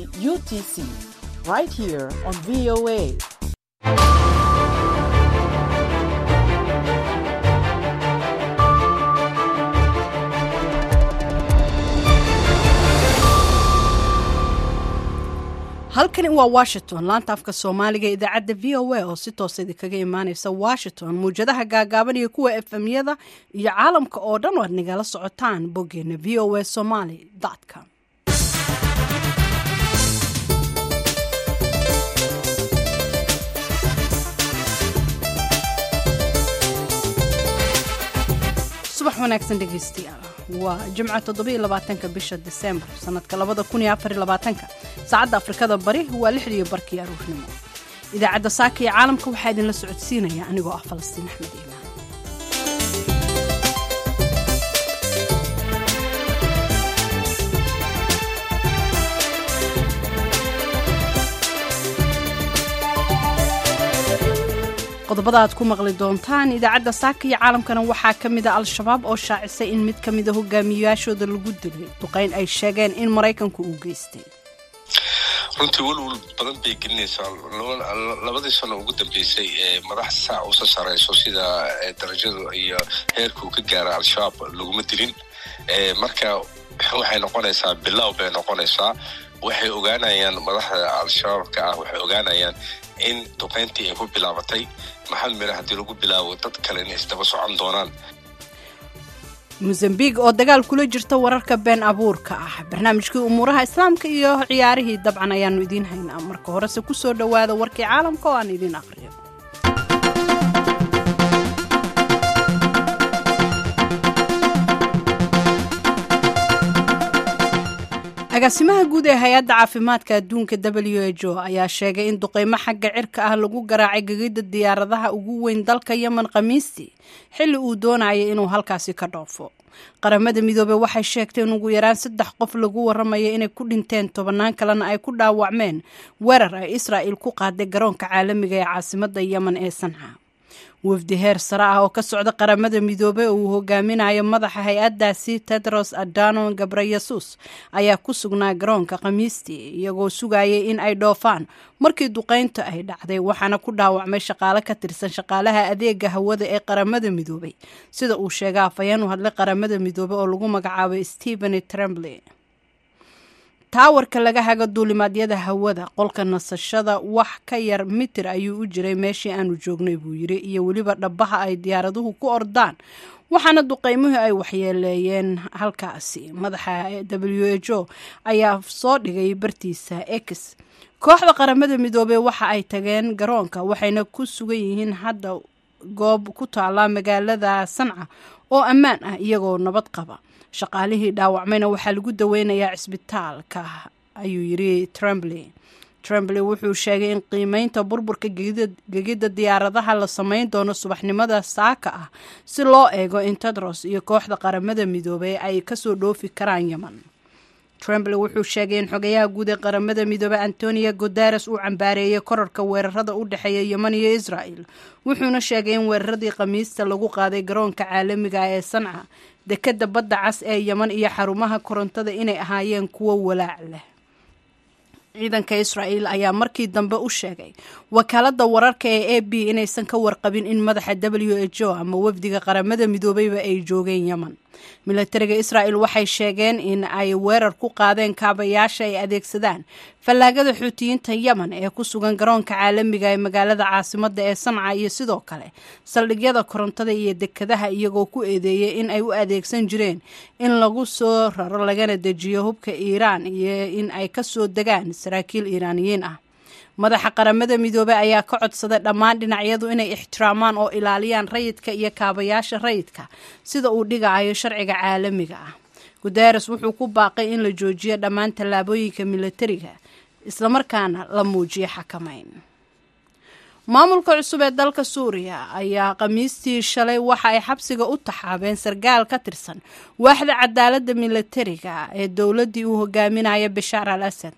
UTC, right here on VOA. halkani waa washington laanta afka soomaaliga idaacadda v o a oo si toosa idinkaga imaaneysa washington muwjadaha gaagaaban iyo kuwa efemyada iyo caalamka oo dhan waad nagala socotaan boggeena v o a somaly com subax wanaagsan dhegeystayaal waa jimco toddobiyo labaatanka bisha disembar sanadka labada kun iyo afar iyo labaatanka saacadda afrikada bari waa lixdiiyo barkii aruurnimo idaacadda saaka iyo caalamka waxaa idinla socodsiinaya anigoo ah falastiin axmed iimaan qodobada aad ku maqli doontaan idaacadda saaka iyo caalamkana waxaa ka mid a al-shabaab oo shaacisay in mid ka mida hogaamiyayaashooda lagu dilay duqayn ay sheegeen in maraykanku uu geystay runtii welwel badan bay gelinaysaa labadii sano ugu dambeysay ee madaxda saa usa sareyso sida darajadu iyo heerka uu ka gaara al-shabaab laguma dilin marka waxay noqonaysaa bilow bay noqonaysaa waxay ogaanayaan madaxda al-shabaabka ah waxay ogaanayaan in duqayntii ay ku bilaabatay maxal mire haddii lagu bilaabo dad kale inay isdaba socon doonaan mosambiq oo dagaal kula jirta wararka been abuurka ah barnaamijkii umuuraha islaamka iyo ciyaarihii dabcan ayaanu idiin haynaa marka horese ku soo dhowaada warkii caalamka oo aan idiin aqriyo agaasimaha guud ee hay-adda caafimaadka adduunka w h o ayaa sheegay in duqeymo xagga cirka ah lagu garaacay gegida diyaaradaha ugu weyn dalka yemen khamiistii xilli uu doonayay inuu halkaasi ka dhoofo qaramada midoobey waxay sheegtay in ugu yaraan saddex qof lagu waramayo inay ku dhinteen tobannaan kalena ay ku dhaawacmeen weerar ay israa'il ku qaaday garoonka caalamiga ee caasimadda yemen ee sanca wafdi heer sare ah oo ka socda qaramada midoobey oo uu hogaaminayo madaxa hay-addaasi tedros adano gabreyesus ayaa ku sugnaa garoonka khamiistii iyagoo sugayay in ay dhoofaan markii duqaynta ay dhacday waxaana ku dhaawacmay shaqaale ka tirsan shaqaalaha adeega hawada ee qaramada midoobey sida uu sheegay afhayeen u hadlay qaramada midoobey oo lagu magacaabay stephen trembley taawarka laga haga duulimaadyada hawada qolka nasashada wax ka yar mitir ayuu u jiray meeshii aanu joognay buu yiri iyo weliba dhabaha ay diyaaraduhu ku ordaan waxaana duqeymuhu ay waxyeeleeyeen halkaasi madaxa w h o ayaa soo dhigay bartiisa x kooxda qaramada midoobey waxa ay tageen garoonka waxayna ku sugan yihiin hadda goob ku taala magaalada sanca oo ammaan ah iyagoo nabad qaba shaqaalihii dhaawacmayna waxaa lagu daweynayaa cisbitaalka ayuu yiri trembley trembley wuxuu sheegay in qiimeynta burburka gegidda diyaaradaha la sameyn doono subaxnimada saaka ah si loo eego in tedros iyo kooxda qaramada midoobey ay kasoo dhoofi karaan yemen trembley wuxuu sheegay in xogayaha guud ee qaramada midoobey antonio guteres uu cambaareeyey korarka weerarada u dhexeeya yemen iyo israel wuxuuna sheegay in weeraradii khamiista lagu qaaday garoonka caalamiga ee sanca dekadda badda cas ee yemen iyo xarumaha korontada inay ahaayeen kuwo walaac leh ciidanka israa'el ayaa markii dambe u sheegay wakaaladda wararka ee a b inaysan ka warqabin in madaxa w h o ama wafdiga qaramada midoobeyba ay joogeen yemen milatariga israa'el waxay sheegeen in ay weerar ku qaadeen kaabayaasha ay adeegsadaan fallaagada xuutiyiinta yemen ee ku sugan garoonka caalamiga ee magaalada caasimadda ee sanca iyo sidoo kale saldhigyada korontada iyo dekadaha iyagoo ku eedeeyay in ay u adeegsan jireen in lagu soo raro lagana dejiyo hubka iiraan iyo in ay kasoo degaan saraakiil iiraaniyiin ah madaxa qaramada midoobey ayaa ka codsaday dhammaan dhinacyadu inay ixtiraamaan oo ilaaliyaan rayidka iyo kaabayaasha rayidka sida uu dhigayo sharciga caalamiga ah guteres wuxuu ku baaqay in la joojiyo dhammaan tallaabooyinka milatariga islamarkaana la muujiyo xakamayn maamulka cusub ee dalka suuriya ayaa khamiistii shalay waxa ay xabsiga u taxaabeen sargaal ka tirsan waaxda cadaaladda milatariga ee dowladdii uu hogaaminaya bashaar al asad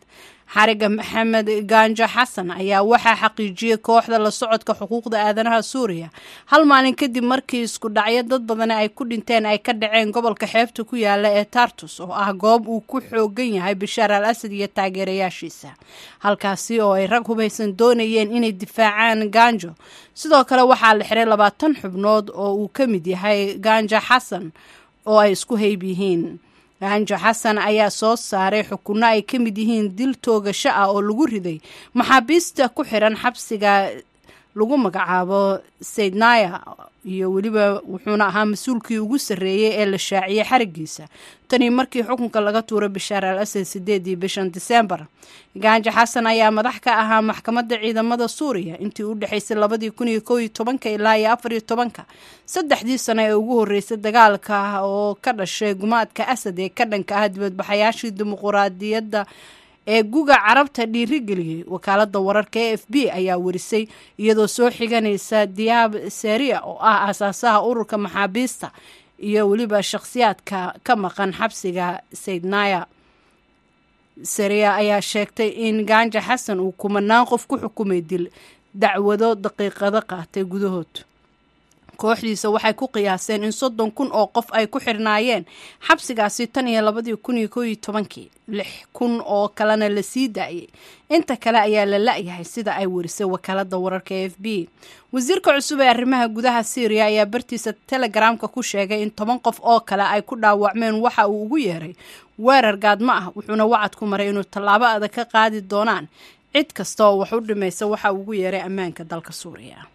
xariga maxamed gaanjo xasan ayaa waxaa xaqiijiyey kooxda la socodka xuquuqda aadanaha suuriya hal maalin kadib markii isku dhacyo dad badani ay ku dhinteen ay ka dhaceen gobolka xeebta ku yaala ee tartus oo ah goob uu ku xoogan yahay bashaar al asad iyo taageerayaashiisa halkaasi oo ay rag hubaysan doonayeen inay difaacaan gaanjo sidoo kale waxaa la xiray labaatan xubnood oo uu ka mid yahay gaanjo xasan oo ay isku hayb yihiin gaanjo xasan ayaa soo saaray xukunno ay ka mid yihiin dil toogasho ah oo lagu riday maxaabiista ku xiran xabsiga lagu magacaabo saydnaya iyo weliba wuxuuna ahaa mas-uulkii ugu sarreeyey ee la shaaciyey xarigiisa tanii markii xukunka laga tuuray bashaar al asad sideedii bishan disembar gaanjo xasan ayaa madax ka ahaa maxkamadda ciidamada suuriya intii u dhexaysay labadii kun iyo kow iyo tobanka ilaa iyo afar iyo tobanka saddexdii sano ee ugu horreysay dagaalka oo ka dhashay gumaadka asad ee ka dhanka ah dibadbaxayaashii dimuquraadiyadda ee guga carabta dhiirigeliyey wakaalada wararka e f b ayaa warisay iyadoo soo xiganaysa diyaab seria oo ah aasaasaha ururka maxaabiista iyo weliba shakhsiyaadka ka maqan xabsiga saydnaya seria ayaa sheegtay in gaanja xasan uu kumanaan qof ku xukumay dil dacwado daqiiqado qaatay gudahood kooxdiisa waxay ku qiyaaseen in soddon kun oo qof ay ku xirnaayeen xabsigaasi tan iyo labadii kun iyo kow iyo tobankii lix kun oo kalena la sii daayay inta kale ayaa la la-yahay sida ay warisay wakaalada wararka e f b wasiirka cusub ee arrimaha gudaha syriya ayaa bartiisa telegramka ku sheegay in toban qof oo kale ay ku dhaawacmeen waxa uu ugu yeeray weerar gaadmo ah wuxuuna wacad ku maray inuu tallaabo adag ka qaadi doonaan cid kasta oo wax u dhimaysa waxa uu ugu yeeray ammaanka dalka suuriya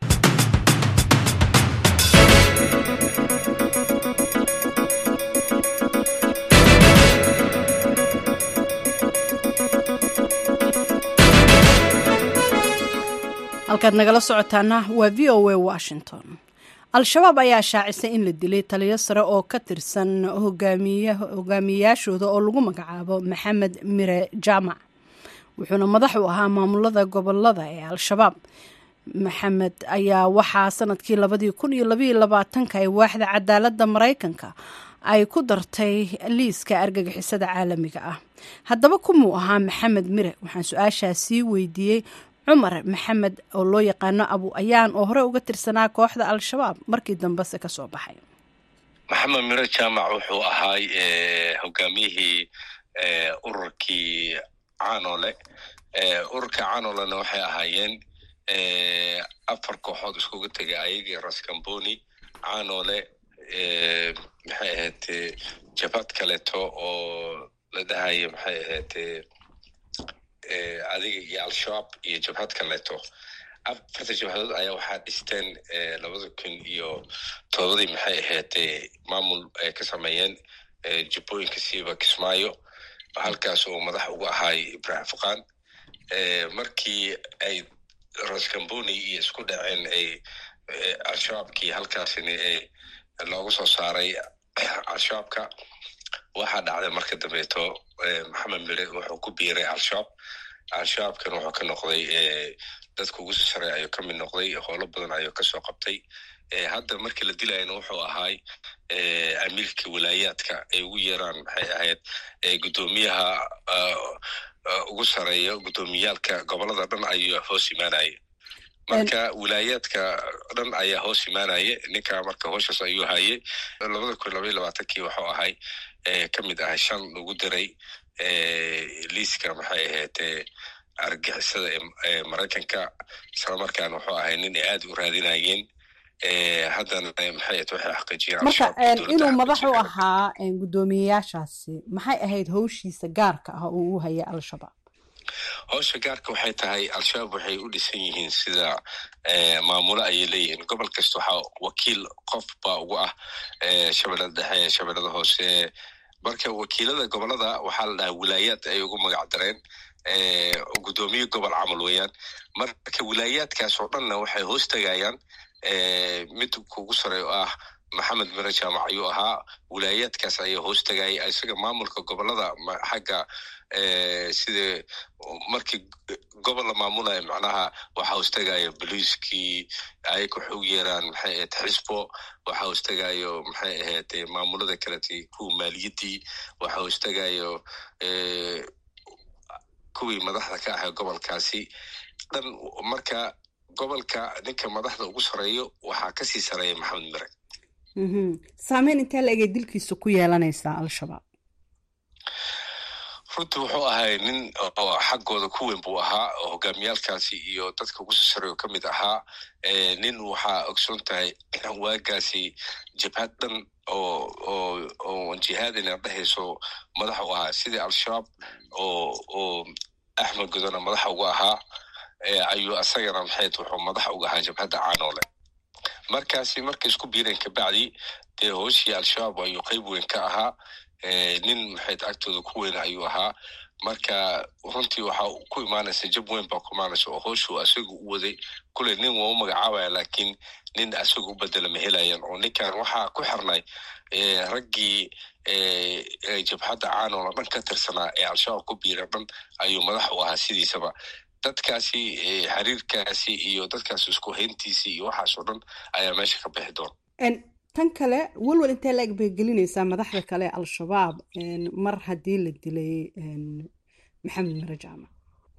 halkaad nagala socotaana waa v o a washington al-shabaab ayaa shaacisay in la dilay taliyo sare oo ka tirsan hogaamiyeyaashooda oo lagu magacaabo maxamed mire jaamac wuxuuna madax u ahaa maamulada gobolada ee al-shabaab maxamed ayaa waxaa sanadkii labadii kun iyo labaiyo labaatanka ay waaxda cadaaladda maraykanka ay ku dartay liiska argagixisada caalamiga ah haddaba kumuu ahaa maxamed mire waxaan su-aashaas sii weydiiyey cumar maxamed oo loo yaqaano abu ayaan oo hore uga tirsanaa kooxda al-shabaab markii dambese ka soo baxay maxamed mire jaamac wuxuu ahaay hogaamiyihii ururkii canole ururka canolena waxay ahaayeen afar kooxood iskugu tegay ayagii raskamboni canole maxay ahayd jabhad kaleeto oo la dhahayo maxay ahayd adiga iyo al-shabaab iyo jabhad kaleeto afarta jabhadood ayaa waxaa dhisteen labada kun iyo todobadii maxay ahayd maamul ay ka sameeyeen jubbooyinka siiba kismaayo halkaas oo madax uga ahaay ibrahim fuqaan markii ay raskamboni iyo isku dhaceen ay al-shabaabkii halkaasini loogu soo saaray al-shabaabka waxaa dhacday marka dambeeto maxamed mire wuxuu ku biiray al-shabaab al-shabaabkan wuxuu ka noqday dadka ugu soo saray ayuu ka mid noqday howlo badan ayuu kasoo qabtay hadda markii la dilayana wuxuu ahaay amiirka wilaayaadka ay ugu yeeraan maxay ahayd guddoomiyaha ugu sareeya guddoomiyaalka gobolada dhan ayuu hoos imaanaya marka wilaayaadka dhan ayaa hoos imaanaya ninka marka hooshaas ayuu hayay labada kun labaiyo labaatankii wuxuu ahay ka mid ahay shan lagu diray liiska maxay ahayd argixisada ee maraykanka islamarkaana wuxuu ahay nin ay aad u raadinayeen haddana maxay waxay xaqiijiyeen marka inuu madax u ahaa guddoomiyeyaashaasi maxay ahayd howshiisa gaarka ah oo uu hayay al-shabaab howsha gaarka waxay tahay al-shabaab waxay u dhisan yihiin sida maamulo ayay leeyihiin gobol kasta waxaa wakiil qof baa ugu ah shabeellada dhexe shabeellada hoose marka wakiilada gobolada waxaa la dhahaa wilaayaad ay ugu magac dareen guddoomiye gobol camal weeyaan marka wilaayaadkaas oo dhanna waxay hoos tegayaan mid kugu sare oo ah maxamed mire jaamac ayuu ahaa wilaayaadkaas ayaa hoos tegayay isaga maamulka gobolada xagga sida markii gobol la maamulaya macnaha waxaa hoostagayo boliiskii ay ku xog yeeraan maxay ahayd xisbo waxaa hoostagayo maxay ahayd maamulada kalete kuwa maaliyaddii waxaa hoostagayo kuwii madaxda ka ahaa gobolkaasi dhan marka gobolka ninka madaxda ugu sareeyo waxaa kasii sareeya maxamed mire saameyn intee la egay dilkiisa ku yeelanaysaa al-shabaab runtii wuxuu ahay nin xaggooda ku weyn buu ahaa oo hogaamiyaalkaasi iyo dadka ugu soo sareeyo ka mid ahaa nin waxaa ogsoon tahay waagaasi jabhad dhan oo oo oo jihaadina dhehayso madax u ahaa sidii al-shabaab oo oo axmed godona madaxa uga ahaa ayuu asagana maxayd wuxuu madax uga ahaa jabhadda caanoole markaasi markay isku biireen kabacdi dee hooshii al-shabaab ayuu qeyb weyn ka ahaa nin maxayd agtooda ku weyn ayuu ahaa marka runtii waxaa ku imaanaysa jab weyn baa ku imaanaysa oo hooshuu asaga u waday kule nin waa u magacaabaya laakiin nin asaga u bedela ma helayan oo ninkan waxaa ku xirnay raggii jabhadda caanola dhan ka tirsanaa ee al-shabaab ku biira dhan ayuu madax u ahaa sidiisaba dadkaasi xiriirkaasi iyo dadkaasi isku hayntiisii iyo waxaas oo dhan ayaa meesha ka bixi doona tan kale welwel intee la eg bay gelinaysaa madaxda kale ee al-shabaab mar haddii la dilay maxamed mire jaamac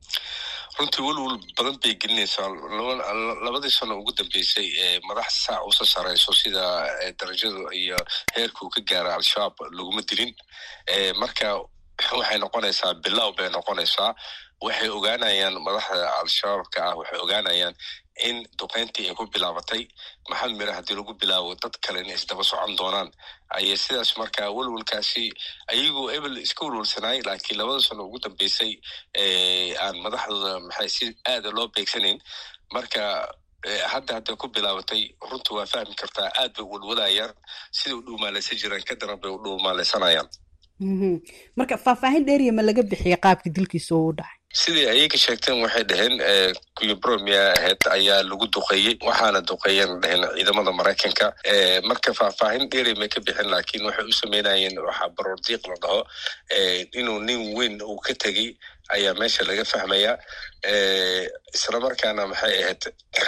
runtii welwel badan bay gelinaysaa labadii sano ugu dambeysay madax saac usa sareyso sida darajadu iyo heerka uu ka gaara al-shabaab laguma dilin marka waxay noqonaysaa bilow bay noqonaysaa waxay ogaanayaan madaxda al-shabaabka ah waxay ogaanayaan in duqeyntii ay ku bilaabatay maxamed mire haddii lagu bilaabo dad kale inay isdaba socon doonaan ayay sidaas markaa welwelkaasi ayagoo ebel iska welwelsanaay laakiin labada sano ugu dambeysay aan madaxdooda maxay si aada loo beegsanayn marka hadda hadday ku bilaabatay runta waa fahmi kartaa aad bay welwalayaan siday u dhuumaalaysan jiraan ka daran bay u dhuumaalaysanayaan marka faahfaahin dheeriya ma laga bixiya qaabka dilkiisa oo u dhacay sidii ayaga sheegteen waxay dhaheen kuyobromia ahayd ayaa lagu duqeeyey waxaana duqeeyeen dhaheen ciidamada maraykanka marka faahfaahin dheeri may ka bixin laakiin waxay u sameynayeen waxaa baroordiiq la dhaho inuu nin weyn uu ka tegey ayaa meesha laga fahmaya isla markaana maxay ahayd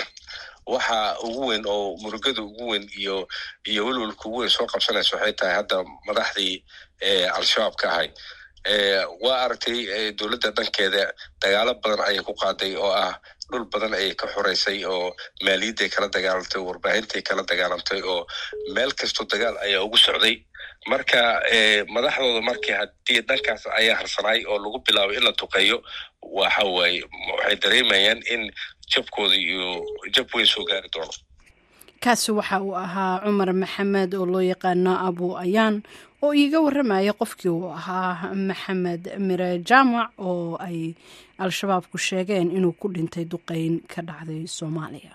waxa ugu weyn oo murugada ugu weyn iyo iyo welwelka ugu weyn soo qabsanaysa waxay tahay hadda madaxdii al-shabaab ka ahay waa aragtay dowladda dhankeeda dagaalo badan ayay ku qaaday oo ah dhul badan ayay ka xoreysay oo maaliyadday kala dagaalantay warbaahintai kala dagaalantay oo meel kastoo dagaal ayaa ugu socday marka madaxdooda markii haddii dhankaas ayaa harsanaay oo lagu bilaabay in la duqeeyo waxa waaye waxay dareemayaan in jabkooda iyo jab weyn soo gaari doono kaasi waxa uu ahaa cumar maxamed oo loo yaqaano abu ayaan oo iiga waramaya qofkii uu ahaa maxamed mire jaamac oo ay al-shabaabku sheegeen inuu ku dhintay duqeyn ka dhacday soomaaliya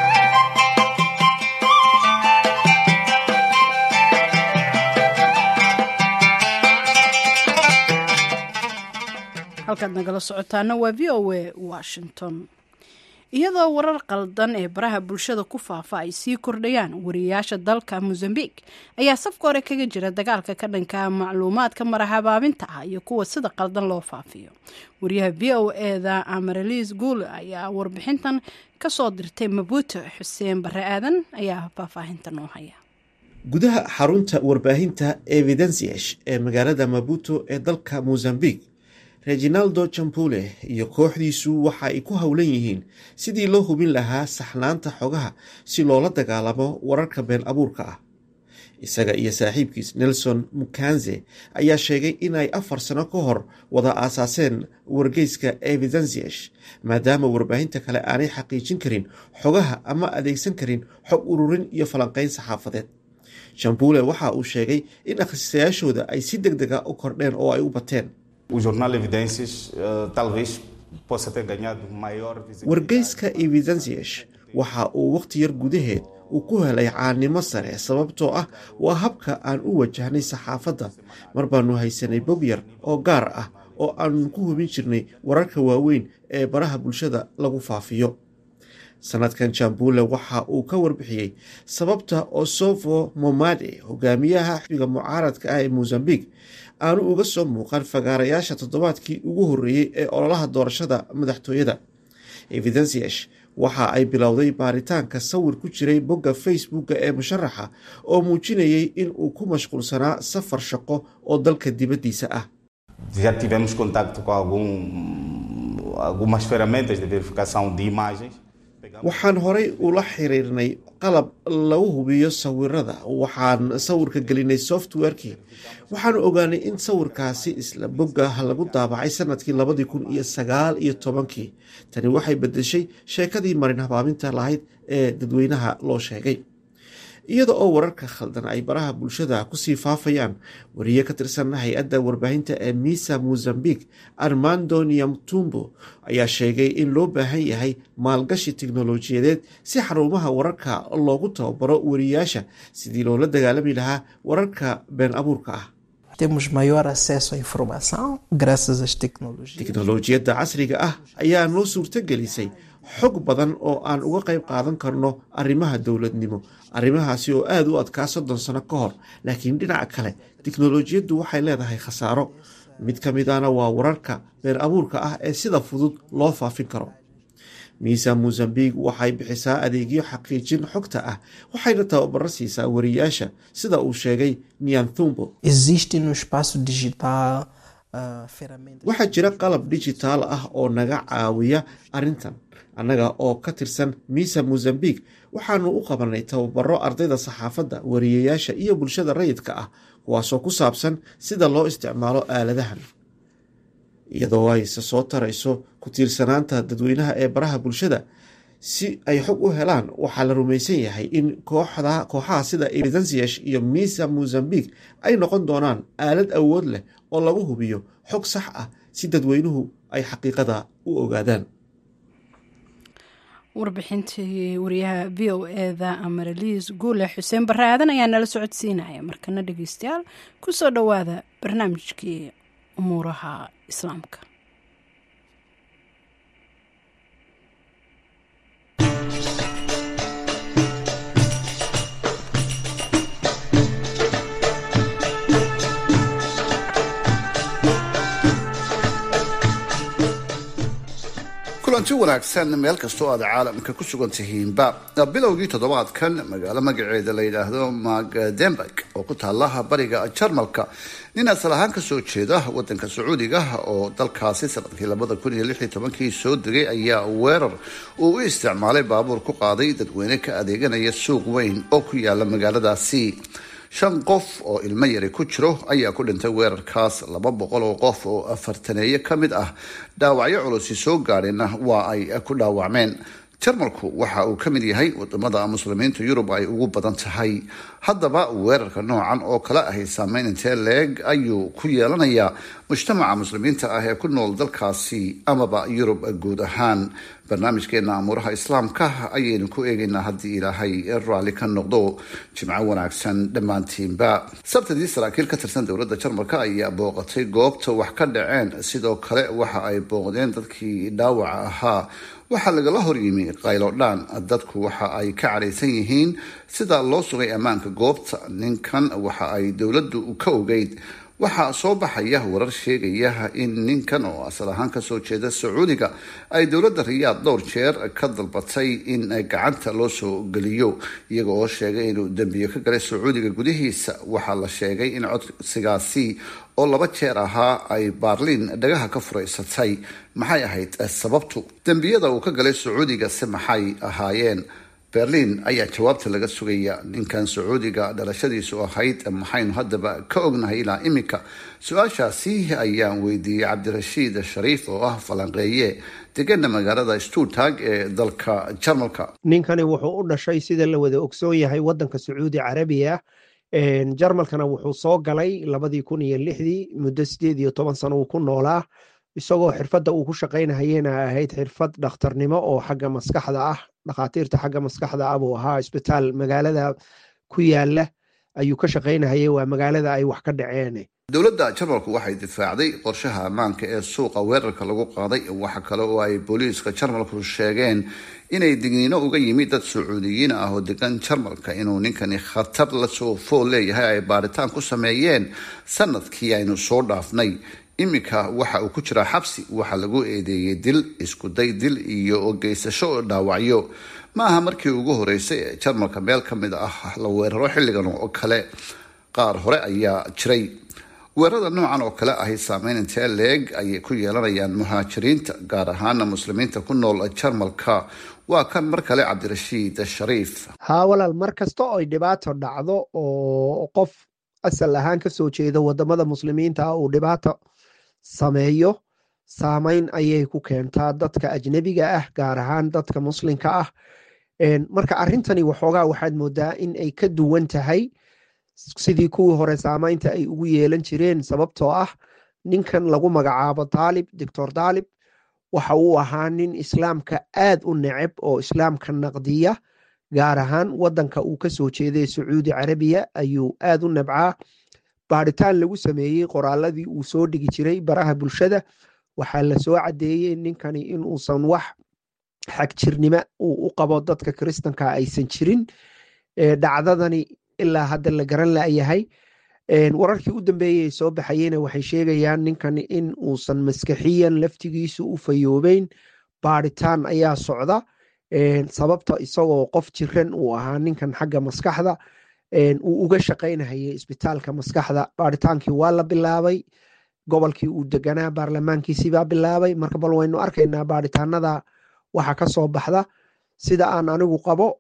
halkaad nagala socotaana waa v o a washington iyadoo warar qaldan ee baraha bulshada ku faafa ay sii kordhayaan wariyayaasha dalka mozambique ayaa safka hore kaga jira dagaalka ka dhanka macluumaadka marahabaabinta ah iyo kuwa sida qaldan loo faafiyo wariyaha v o eda amarilis guule ayaa warbixintan kasoo dirtay mabuuto xuseen bare aadan ayaa faahfaahinta noo haya gudaha xarunta warbaahinta evidensiash ee magaalada mabuto ee dalka mozambique reginaldo jampule iyo kooxdiisu waxa ay ku howlan yihiin sidii loo hubin lahaa saxnaanta xogaha si loola dagaalamo wararka been abuurka ah isaga iyo saaxiibkiis nelson mukanze ayaa sheegay in ay afar sano ka hor wada aasaaseen wargeyska evidensiash maadaama warbaahinta kale aanay xaqiijin karin xogaha ama adeegsan karin xog ururin iyo falanqeyn saxaafadeed jampule waxa uu sheegay in akhristayaashooda ay si deg dega u kordheen oo ay u bateen wargeyska evidensiash waxa uu wakhti yar gudaheed uu ku helay caannimo sare sababtoo ah waa habka aan u wajahnay saxaafadda mar baanu haysanay bog yar oo gaar ah oo aanu ku hubin jirnay wararka waaweyn ee baraha bulshada lagu faafiyo sanadkan jambule waxa uu ka warbixiyey sababta osofo momade hogaamiyaha xisbiga mucaaradka ah ee mozambique aanu uga soo muuqan fagaarayaasha toddobaadkii ugu horreeyey ee ololaha doorashada madaxtooyada evidensiash waxa ay bilowday baaritaanka sawir ku jiray bogga facebooka ee musharaxa oo muujinayay in uu ku mashquulsanaa safar shaqo oo dalka dibaddiisa ah algumas ferramentas de verificação de imagens. waxaan horay ula xiriirnay qalab lagu hubiyo sawirada waxaan sawirka gelinay softwarekii waxaanu ogaanay in sawirkaasi isla bogga lagu daabacay sanadkii labadii kun iyo sagaal iyo tobankii tani waxay bedeshay sheekadii marin habaaminta lahayd ee dadweynaha loo sheegay iyada oo wararka khaldan ay baraha bulshada kusii faafayaan wariye ka tirsan hay-adda warbaahinta ee misa mozambique armando niamtumbo ayaa sheegay in loo baahan yahay maalgashi tiknolojiyadeed si xarumaha wararka loogu tababaro wariyaasha sidii loola dagaalami lahaa wararka been abuurka ah Temos maior acesso à informação graças às tecnologias. tiknolojiyadda casriga ah ayaa noo suurto gelisay xog badan oo aan uga qayb qaadan karno arrimaha dowladnimo arrimahaasi oo aada u adkaa soddon sano ka hor laakiin dhinaca kale tiknolojiyaddu waxay leedahay khasaaro mid ka mid ahna waa wararka been abuurka ah ee sida fudud loo faafin karo miisa mozambique waxay bixisaa adeegyo xaqiijin xogta ah waxayna tababaro siisaa wariyaasha sida uu sheegay nianthumbo Existe no espaço digital ah, ferramentas. waxaa jira qalab dijitaal ah oo naga caawiya arrintan annaga oo ka tirsan misa mozambique waxaanu u qabanay tababaro ardayda saxaafadda wariyayaasha iyo bulshada rayidka ah kuwaasoo ku saabsan sida loo isticmaalo aaladahan iyadoo ayse soo tarayso ku tiirsanaanta dadweynaha ee baraha bulshada si ay xog u helaan waxaa la rumaysan yahay in kooxda kooxaha sida evidensiash iyo misa mozambique ay noqon doonaan aalad awood leh oo lagu hubiyo xog sax ah si dadweynuhu ay xaqiiqada u ogaadaan warbixintii wariyaha v o eda amaraliis guule xuseen barre aadan ayaa nala socodsiinaya markana dhegeystayaal kusoo dhowaada barnaamijkii umuuraha islaamka kulanti wanaagsan meel kastoo aad caalamka ku sugan tihiinba bilowgii toddobaadkan magaalo magaceeda la yidhaahdo magdenburg oo ku taalaha bariga jarmalka nin asal ahaan kasoo jeeda wadanka sacuudiga oo dalkaasi sanadkii labada kun iyo lix iyo tobankii soo degay ayaa weerar uu u isticmaalay baabuur ku qaaday dadweyne ka adeeganaya suuq weyn oo ku yaala magaaladaasi shan qof oo ilmo yari ku jiro ayaa ku dhintay weerarkaas laba boqol oo qof oo afartaneeye ka mid ah dhaawacyo culusi soo gaadheenna waa ay ku dhaawacmeen jarmalku waxa uu ka mid yahay wadamada muslimiinta yurub ay ugu badan tahay haddaba weerarka noocan oo kale ahay saameyn intee leeg ayuu ku yeelanayaa mujtamaca muslimiinta ah ee ku nool dalkaasi amaba yurub guud ahaan barnaamijkeena amuuraha islaamka ayaynu ku eegaynaa haddii ilaahay raalli ka noqdo jimco wanaagsan dhammaantiinba sabtadii saraakiil ka tirsan dowladda jarmalka ayaa booqatay goobta wax ka dhaceen sidoo kale waxa ay booqdeen dadkii dhaawaca ahaa waxaa lagala horyimi qaylodhaan dadku waxa ay ka cadhaysan yihiin sida loo sugay ammaanka goobta ninkan waxa ay dowladdu ka ogeyd waxaa soo baxaya warar sheegaya in ninkan oo asal ahaan kasoo jeeda sacuudiga ay dowladda riyaad dhowr jeer ka dalbatay in gacanta loo soo geliyo iyaga oo sheegay inuu dembiyo ka galay sacuudiga gudihiisa waxaa la sheegay in codsigaasi oo laba jeer ahaa ay baarliin dhagaha ka furaysatay maxay ahayd sababtu dembiyada uu ka galay sacuudiga se maxay ahaayeen berlin ayaa jawaabta laga sugaya ninkan sacuudiga dhalashadiisu ahayd maxaynu haddaba ka ognahay ilaa iminka su-aashaasi ayaan weydiiyey cabdirashiid shariif oo ah falanqeeye degana magaalada stuttag ee dalka jarmalka ninkani wuxuu u dhashay sida la wada ogsoon yahay wadanka sacuudi carabiya jarmalkana wuxuu soo galay labadii kun iyo lixdii muddo sideed iyo toban sano uu ku noolaa isagoo xirfadda uu ku shaqaynahayena ahayd xirfad dhakhtarnimo oo xagga maskaxda ah dhakhaatiirta xagga maskaxda ah buu ahaa isbitaal magaalada ku yaala ayuu ka shaqaynahayay waa magaalada ay wax ka dhaceen dowladda jarmalku waxay difaacday qorshaha ammaanka ee suuqa weerarka lagu qaaday waxa kale oo ay booliiska jarmalku sheegeen inay digniino uga yimid dad sacuudiyiin ah oo degan jarmalka inuu ninkani khatar lasoo fool leeyahay ay baaritaan ku sameeyeen sanadkii aynu soo dhaafnay iminka waxa uu ku jiraa xabsi waxaa lagu eedeeyey dil iskuday dil iyo geysasho dhaawacyo ma aha markii ugu horeysay ee jarmalka meel ka mid ah la weeraro xilligan oo kale qaar hore ayaa jiray weerarada noocan oo kale ahi saameyn intee leeg ayay ku yeelanayaan muhaajiriinta gaar ahaana muslimiinta ku nool jarmalka waa kan mar kale cabdirashiid shariif haa walaal mar kasta oo ay dhibaato dhacdo oo qof asal ahaan kasoo jeeda wadamada muslimiinta ah uu dhibaato sameeyo saameyn ayay ku keentaa dadka ajnebiga ah gaar ahaan dadka muslimka ah marka arrintani waxoogaa waxaad moodaa in ay ka duwan tahay sidii kuwii hore saameynta ay ugu yeelan jireen sababtoo ah ninkan lagu magacaabo daalib doctor daalib waxa uu ahaa nin islaamka aad u neceb oo islaamka naqdiya gaar ahaan wadanka uu kasoo jeeday sacuudi carabiya ayuu aad u nebcaa baaritaan lagu sameeyey qoraaladii uu soo dhigi jiray baraha bulshada waxaa lasoo cadeeyey ninkani inuusan wax xagjirnimo uu u qabo dadka kiristanka aysan jirin dhacdadani ilaa hadda la garan layahay wararkii u dambeeyey ay soo baxayena waxay sheegayaan ninkan in uusan maskaxiyan laftigiisu u fayoobeyn baaritaan ayaa socda sababta isagoo qof jiran uu ahaa ninkan xagga maskaxda uu uga shaqaynahayay isbitaalka maskaxda baaritaankii waa la bilaabay gobolkii uu deganaa baarlamaankiisibaa bilaabay marka bal waynu arkaynaa baaritaanada waxa ka soo baxda sida aan anigu qabo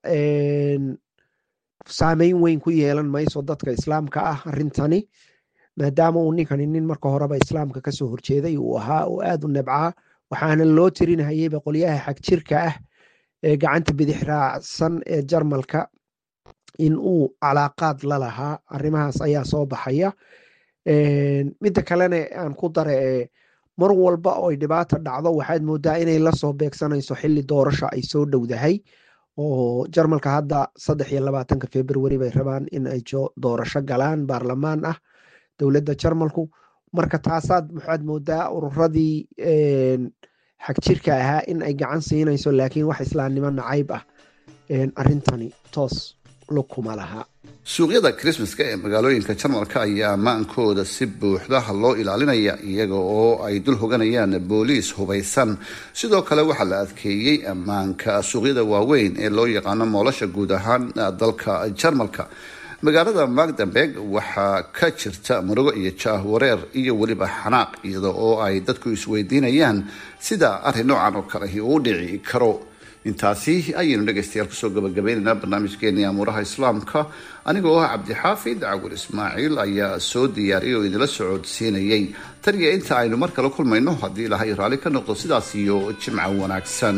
saameyn weyn ku yeelan mayso dadka islaamka ah arintani maadaama uu ninkani nin marka horeba islaamka kasoo horjeeday uu ahaa oo aad u nebcaa waxaana loo tirinahayeyba qolyaha xagjirka ah ee gacanta bidix raacsan ee jarmalka in uu calaaqaad la lahaa arrimahaas ayaa soo baxaya midda kalena aan ku dara ee mar walba oo ay dhibaata dhacdo waxaad moodaa inay lasoo beegsanayso xili doorasho ay soo dhowdahay oo jarmalka hadda saddex iyo labaatanka februari bay rabaan in ay doorasho galaan baarlamaan ah dowladda jarmalku marka taasaad waxaad moodaa ururadii xagjirka ahaa in ay gacan siinayso laakiin wax islaamnimo nacayb ah arintani toos lukuma laha suuqyada krismaska ee magaalooyinka jarmalka ayaa ammaankooda si buuxda loo ilaalinaya iyaga oo ay dul hoganayaan booliis hubaysan sidoo kale waxaa la adkeeyey ammaanka suuqyada waaweyn ee loo yaqaano moolasha guud ahaan dalka jarmalka magaalada magdamberg waxaa ka jirta murugo iyo jaah wareer iyo weliba xanaaq iyada oo ay dadku isweydiinayaan sida arrin noocan oo kalehi uu dhici karo intaasi ayaynu dhegaystayaal kusoo gabagabaynaynaa barnaamijkeennii amuuraha islaamka anigoo ah cabdixaafid cawil ismaaciil ayaa soo diyaariyay oo idinla socodsiinayay tan iyo inta aynu mar kale kulmayno haddii ilahay raalli ka noqdo sidaas iyo jimco wanaagsan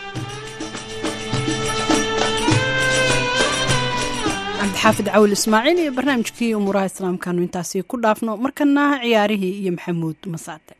cabdixaafid cawil ismaaciil iyo barnaamijkii umuuraha islaamkaanu intaasi ku dhaafno markana ciyaarihii iyo maxamuud masaate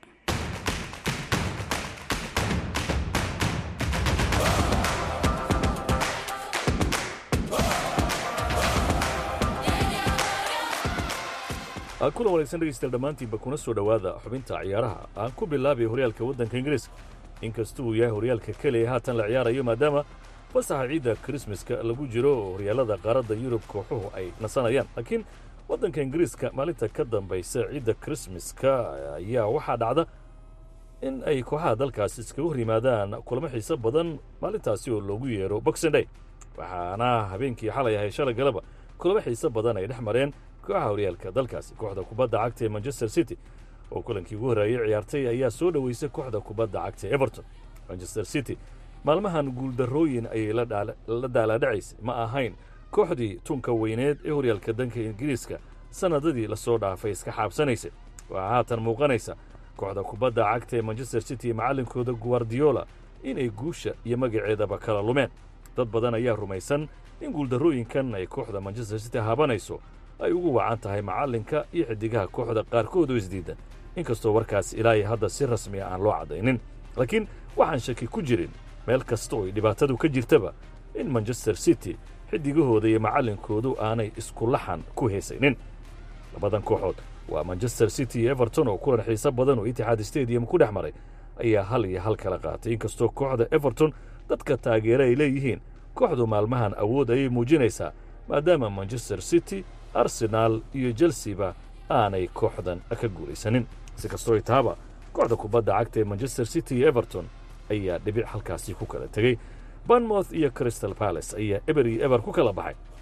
kulan wanaagsan dhegeystayaal dhammaantiinba kuna soo dhowaada xubinta ciyaaraha aan ku bilaabay horyaalka waddanka ingiriiska inkasta uu yahay horyaalka keliya haatan la ciyaarayo maadaama fasaxa ciidda krismaska lagu jiro oo horyaalada qaaradda yurub kooxuhu ay nasanayaan laakiin waddanka ingiriiska maalinta ka dambaysa ciidda krismaska ayaa waxaa dhacda in ay kooxaha dalkaasi iskaga hor yimaadaan kulamo xiiso badan maalintaasi oo loogu yeero boxing day waxaana habeenkii xalay ahay shalay galaba kulamo xiiso badan ay dhex mareen kooxaha horyaalka dalkaasi kooxda kubadda cagta ee manchester city oo kulankii ugu horreeyey ciyaartay ayaa soo dhoweysay kooxda kubadda cagta ee everton manchester city maalmahan guuldarrooyin ayay la daalaadhacaysay ma ahayn kooxdii tunka weyneed ee horyaalka danka ingiriiska sannadadii lasoo dhaafay iska xaabsanaysay waxaa haatan muuqanaysa kooxda kubadda cagta ee manchester city iyo macallinkooda guardiola inay guusha iyo magaceedaba kala lumeen dad badan ayaa rumaysan in guuldarrooyinkan ay kooxda manchester city haabanayso ay ugu wacan tahay macallinka iyo xidigaha kooxda qaarkood oo isdiidan inkastoo warkaas ilaahay hadda si rasmiya aan loo caddaynin laakiin waxaan shaki ku jirin meel kasta oo ay dhibaatadu ka jirtaba in manchester city xidigahooda iyo macallinkoodu aanay isku laxan ku heesaynin labadan kooxood waa manchester city iyo everton oo kulan xiiso badan oo itixaad stadium ku dhex maray ayaa hal iyo hal kala qaatay inkastoo kooxda everton dadka taageera ay leeyihiin kooxdu maalmahan awood ayay muujinaysaa maadaama manchester city arsenaal iyo chelseba aanay kooxdan ka guulaysanin si kastoo ay tahaba kooxda kubadda cagta ee manchester city iyo everton ayaa dhibic halkaasi ku kala tegey banmouth iyo crystal balace ayaa eber iyo eber ku kala baxay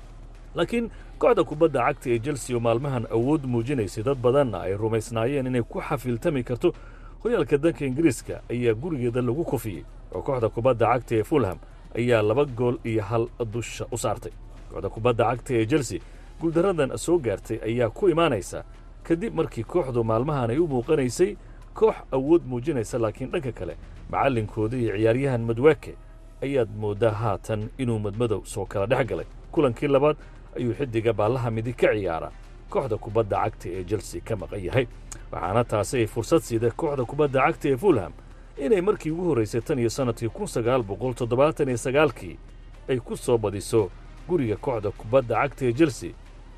laakiin kooxda kubadda cagta ee chelsea oo maalmahan awood muujinaysay dad badanna ay rumaysnaayeen inay ku xafiiltami karto horyaalka danka ingiriiska ayaa gurigeeda lagu kufiyey oo kooxda kubadda cagta ee fulham ayaa laba gool iyo hal dusha u saartay kooxda kubadda cagta ee chelsea guuldaradan soo gaartay ayaa ku imaanaysa kadib markii kooxdu maalmahan ay u muuqanaysay koox awood muujinaysa laakiin dhanka kale macallinkooda iyo ciyaaryahan madwaake ayaad mooddaa haatan inuu madmadow soo kala dhex galay kulankii labaad ayuu xiddiga baallaha midig ka ciyaara kooxda kubadda cagta ee chelsea ka maqan yahay waxaana taasi ay fursad siida kooxda kubadda cagta ee fulham inay markii ugu horraysay tan iyo sannadkii kun sagaal boqol toddobaatan iyo sagaalkii ay ku soo badiso guriga kooxda kubadda cagta ee chelsea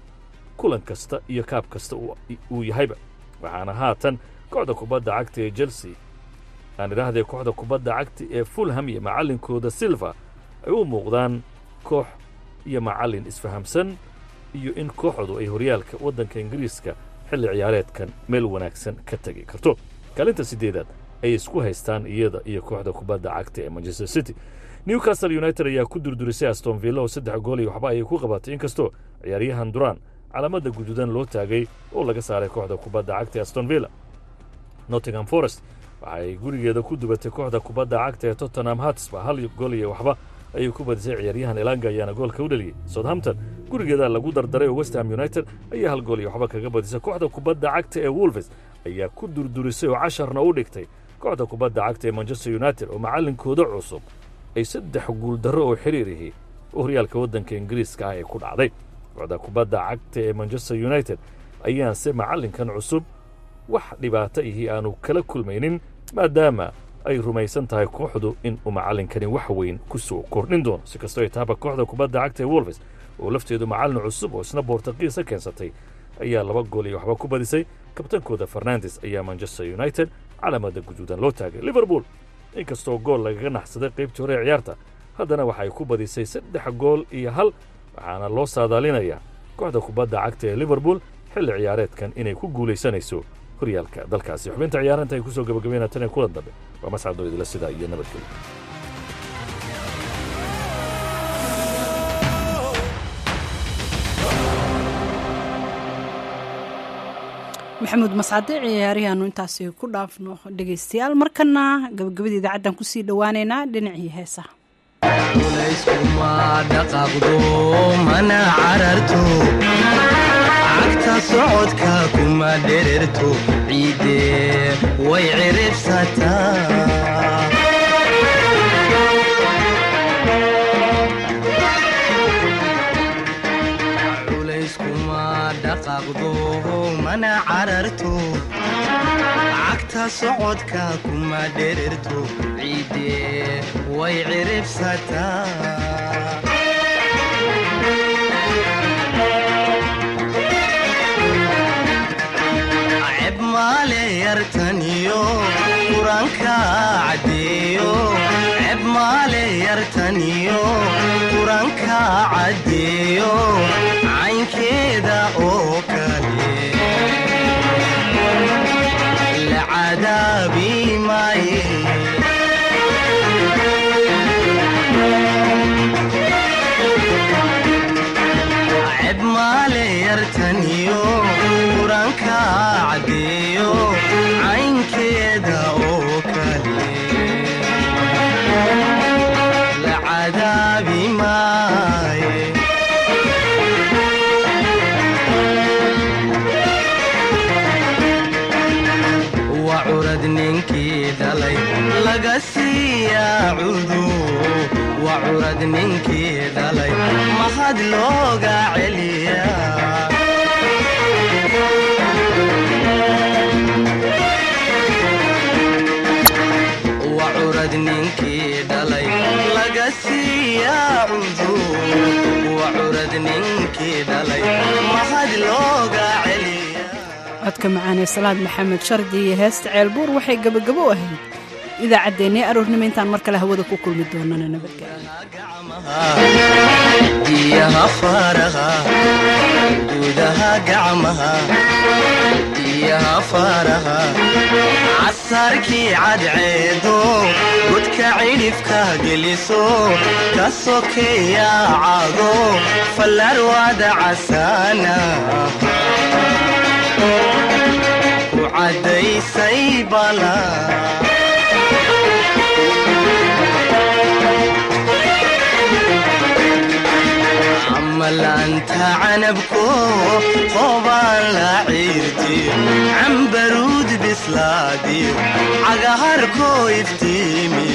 kulan kasta iyo kaab kasta uu yahayba waxaana haatan kooxda kubadda cagta ee chelsea aan idhaahdee kooxda kubadda cagta ee fulham iyo macallinkooda silva ay u muuqdaan koox iyo macallin isfahamsan iyo in kooxdu ay horyaalka waddanka ingiriiska xilli ciyaareedkan meel wanaagsan ka tegi karto kaalinta siddeedaad ay isku haystaan iyada iyo kooxda kubadda cagta ee manchester city newcastle united ayaa ku durdurisay aston villa oo saddex gool iyo waxba ayay ku qabatay inkastoo ciyaaryahan duraan calaamadda guduudan loo taagay oo laga saaray kooxda kubadda cagta ee aston villa nottingham forest waxa ay gurigeeda ku dubatay kooxda kubadda cagta ee tottenham hatsba hal gool iyo waxba ayay ku badisay ciyaaryahan elanga ayaana goolka u dhaliyey southampton gurigeeda lagu dardaray oo westham united ayaa hal gool iyo waxba kaga badisay kooxda kubadda cagta ee wolves ayaa ku durdurisay oo casharna u dhigtay kooxda kubadda cagta ee manchester united oo macallinkooda cusub ay saddex guuldarro oo xiriirihi horyaalka waddanka ingiriiska ah ee ku dhacday kooxda kubadda cagta ee manchester united ayaanse macallinkan cusub wax dhibaato ihii aanu kala kulmaynin maadaama ay rumaysan tahay kooxdu in uu macallinkani wax weyn ku soo kordhin doono si kastoo ay tahaba kooxda kubadda cagta ee wolves oo lafteedu macallin cusub oo isna boortaqiisa keensatay ayaa laba gool iyo waxba ku badisay kabtankooda fernandes ayaa manchester united calaamada guduudan loo taagay liverpool inkastoo gool lagaga naxsaday qaybtii hore ee ciyaarta haddana waxay ku badisay saddex gool iyo hal waxaana loo saadaalinayaa kooxda kubadda cagta ee liverpool xilli ciyaareedkan inay ku guulaysanayso horyaalka dalkaasi xubinta ciyaaranta ay ku soo gabagabeynaa tan ee kulan dambe waa mascadoo idila sidaa iyo nabadgelyo maxamuud mascade ciyaariyaanu intaasi ku dhaafno dhegaystayaal markana gabagabada idaacaddan kusii dhowaaneynaa dhinacii heesaha layskuma dhaqaaqdo mana cararto cagta socodka kuma dhererto ciidde way ciribsataa culayskuma dhaqaaqdo mana cararto cagta socodka kuma dhererto ciidde way ciribsataa ceb maale yartaniyo quranka caddeeyo ceb maale yartaniyo quranka caddeeyo caynkeeda oo kale la cadaabi maaye ceb maale yartaniyo quranka caddeeyo caynkeeda oo kale la cadaabi maaye waa curad ninkii dhalay laga siiyaa cudu waa curad ninkii dhalay mahad looga celiyaa waa curad ninkii dhalay laga siiyaa cudu waa curad ninkii dhalay mahad looga celiyaa codka macaanee salaad maxamed shardi iyo heesta ceelbuur waxay gabagabo u ahayd idaacaddeenii aroornimo intaan mar kale hawada ku kulmi doonana nabadgelyo diyaha faraha gudaha gacmaha diyaha faraha casarkii cadceedo godka godka cidhifka geliso ka sokeeya cago fallarwada casaana ku caddaysay bala amalaanta canabko qobaan la ciirtiyo cambaruud bislaadiyo cagaharkoo iftiimi